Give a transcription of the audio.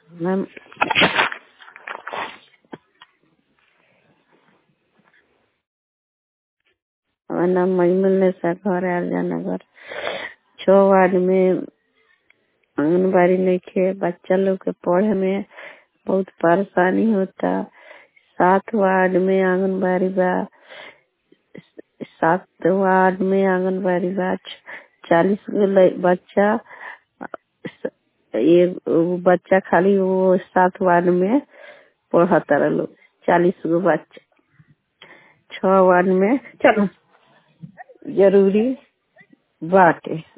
ma'am हमार नाम मजमल निशा घर आरजा नगर छः वार्ड में आंगनबाड़ी नइखे बच्चा लोग के पढ़े में बहुत परेशानी होता सात वार्ड में आंगनबाड़ी बा सात वार्ड में आंगनबाड़ी बा चालीस गो लइ- बच्चा एगो बच्चा खाली वो सात वार्ड में पढ़तार लोग चालीस गो बच्चा छः वार्ड में चलो जरूरी बाटे